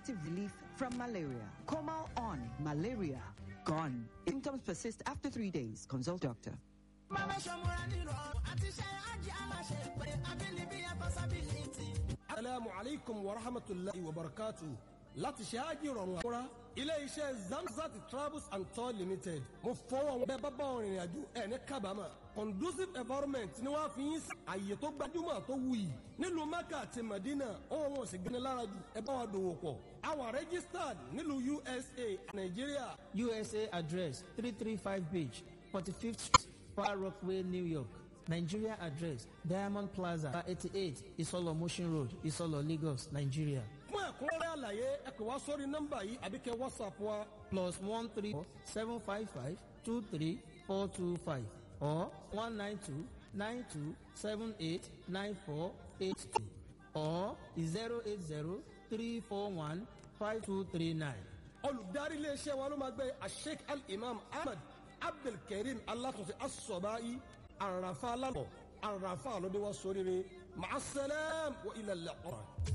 effective relief from malaria. Comal on malaria gone. If symptoms persist after three days. Consult doctor. Assalamu alaikum wa rahmatulahi wa barakatuh. Láti ṣe ájì rọrùn àkúrá, ilé iṣẹ́ Zamzat Travels and Tour Limited. Mo fọwọ́ wọn bẹ́ẹ̀ bá bá wọn rìnrìn àjò ẹ̀ ní kábàámà. Conducive environment ni wọ́n á fi yín sí àyè tó gbajúmọ̀ tó wuyì. Nílùú Mecca àti Medina, ohun wọn ò sì gbani lára jù ẹ bá wa dòwò pọ̀. Àwa registered nílùú USA, Nàìjíríà. USA address 335 Beach, 45th Street, Far Rockaway, New York. Nigeria address Diamond Plaza, 88 Isolo Motion Road, Isolo, Lagos, Nigeria. Fún ẹ̀kúnrẹ́rẹ́ àlàyé ẹ pè wá sórí nọ́mbà yìí àbí kẹ́ WhatsApp wa. Plus 134 755 23425 or 192 92 78 9482 or 080 341 5239. Olùdarí iléeṣẹ́ wa ló máa gbé Sheikh Al-Imam Ahmed Abdulkareem Alatunsi Asọ̀báyí àràfà lálọ́ àràfà lóde wá sóríire màá sẹ́lẹ̀m wọ ilẹ̀ lẹ́kọ̀ọ́.